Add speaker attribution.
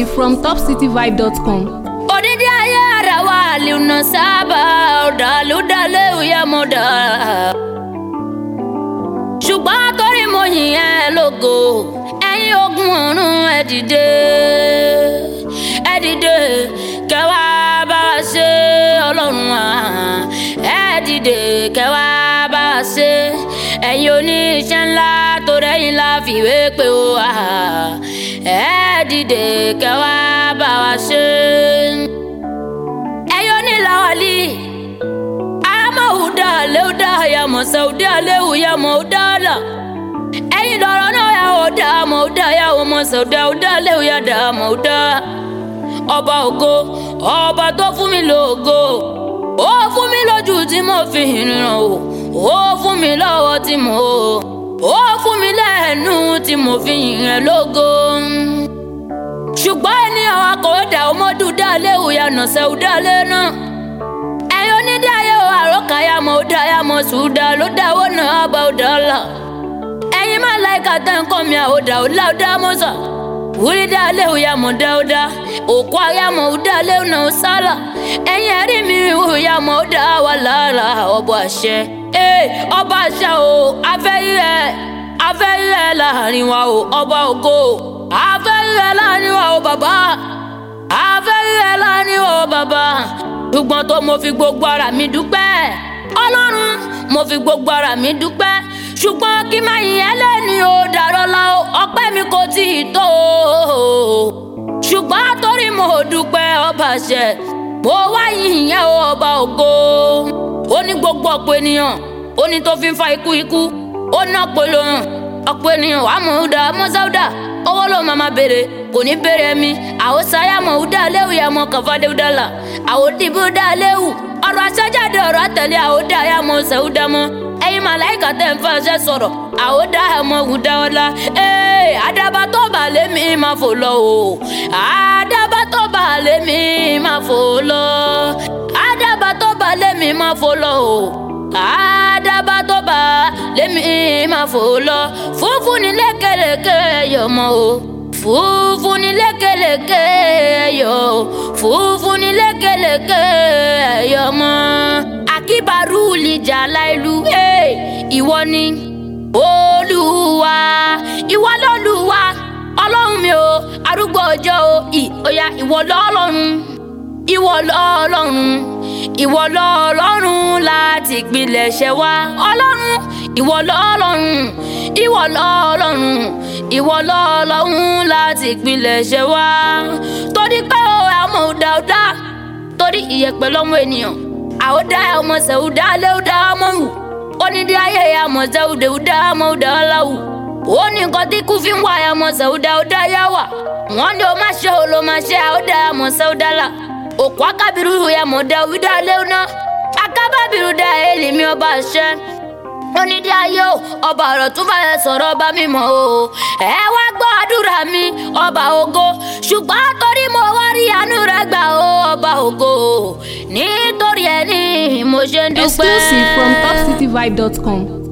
Speaker 1: Exclusive from topcityvibe.com.
Speaker 2: odidi ayé ara wa lùnà sábà ọ̀dàlúdàlẹ̀ òyàmọ̀dà. ṣùgbọ́n torí mo yìn ẹ́ lógo ẹ̀yin ogun ọ̀run ẹ dìde ẹ dìde kẹwàá bá a ṣe ọlọ́run wa ẹ dìde kẹwàá bá a ṣe ẹ̀yin oníṣẹ́ ńlá tó rẹ́yìn la fìwé pé ó wà ẹ dìde kẹwàá bá wa ṣe ẹ̀yin onílàwálì amahuda leuda yamosa uda lehu yamo udala ẹ̀yin lọ́rọ̀ náà yà ó dá àmọ́ ó dá yà ó mọ̀ sọ̀dá ó dá léwu yà dá àmọ́ ó dá. ọba ògo ọba tó fún mi lógo ó fún mi lójú tí mo fi rìnrìn o ó fún mi lọ́wọ́ tí mo ó fún mi lẹ́nu tí mo fi yìnrìn lógo. ṣùgbọ́n ènìyàn wa kò dá ọmọdún dá léwu yà nàṣẹ́ ó dá lé náà ẹ̀yin onídàáyé o àròkà yà mọ̀ ó dá yà mọ̀ sùúdà ló dáwọ́ náà bá ó dá la ẹ̀yin máa láìka tẹ́ ń kọ́ mi àwòdà ó láwùdá mọ́sà wúrí dá léwu ya mọ̀ dáúdá òkú ayámọ̀ ó dá léwu náà sálà ẹ̀yin ẹ̀rí mi wò ya mọ̀ ó dá wà lára ọba àṣẹ ee ọba àṣẹ o afẹ́yẹ afẹ́yẹ láàrin wa o ọba ògo afẹ́yẹ láàrin wa o bàbá afẹ́yẹ láàrin wa o bàbá ṣùgbọ́n tó mo fi gbogbo ara mi dúpẹ́ ọlọ́run mo fi gbogbo ara mi dúpẹ́ ṣùgbọ́n kí má yìn ẹlẹ́ni ò dàrọ́ la o ọpẹ́ mi kò tí ì tó o ṣùgbọ́n torí mo dúpẹ́ ọba ṣẹ mo wá yìn yẹn o ọba ògo ó ní gbogbo ọ̀pọ̀ ènìyàn ó ní tó fi ń fa ikú ikú ó ná polo hàn ọ̀pọ̀ ènìyàn wàá mọ̀ ọ́dà mọ́sáúdà owó ló máa ma béèrè kò ní béèrè mi àwọn sáyà mọ̀ ọ́dà léwu yà mọ̀ kàfádé ọ́dà là àwọn dìbò dà léwu ọ̀rọ̀ àṣẹjáde ọ̀rọ̀ àtẹ̀lé àwọn dà yà mọ̀ sẹ́wúdà mọ́ ẹ̀yin màláìka tẹ̀ ń fàṣẹ sọ̀rọ̀ àwọn dá ẹ̀mọ́ ògùn dá ọlá ee àdàbà tó bà lémi máa fò lọ o àdàbà tó bà lémi máa fò lọ àdàbà tó bà lémi máa fò lọ o àdàbà tó bà lémi máa fò lọ funfun ní lékeleke yọmọ o funfun ní lékeleke yọ funfun ní lékeleke yọmọ akíbarú lìjà láìlú ìwọ ni olúwa ìwọ lọ́lúwa ọlọ́run mi o arúgbó ọjọ́ o ìyá ìwọ lọ́lọ́run ìwọ lọ́lọ́run ìwọ lọ́lọ́run láti pilẹ̀ṣẹ̀ wá ọlọ́run ìwọ lọ́lọ́run ìwọ lọ́lọ́run ìwọ lọ́lọ́run láti pilẹ̀ṣẹ̀ wá torí pé o àmọ́ ò dáadáa torí ìyẹ̀pẹ̀ lọ́mọ ènìyàn àwòdà ọmọ sẹ̀wúdà lẹ́wúdà ọmọ wù onídìí ayé ọmọ sẹ̀wúdà wúdà ọmọ wúdà ọláwù ó ní nǹkan tí kú fi ń wá ọmọ sẹ̀wúdà wúdà yá wà wọ́n ní o má ṣe o ló má ṣe àwòdà ọmọ sẹ̀wúdà là òkú akábìrú ọmọ dà wúdà lẹ́wúná akábàbìrú dà èlìmí ọba ṣẹ́ onídìí ayé o ọba ọ̀rọ̀ tún bá yẹ sọ̀rọ̀ ọba mímọ́ o ẹ wá gbọ́ àdúrà mi ọba ògo ṣùgbọ́n torí mo wá rí àánú rẹ gbà o ọba ògo nítorí ẹ ní mo ṣe ń dúpẹ́.
Speaker 1: Exclusive from topcityvibe.com.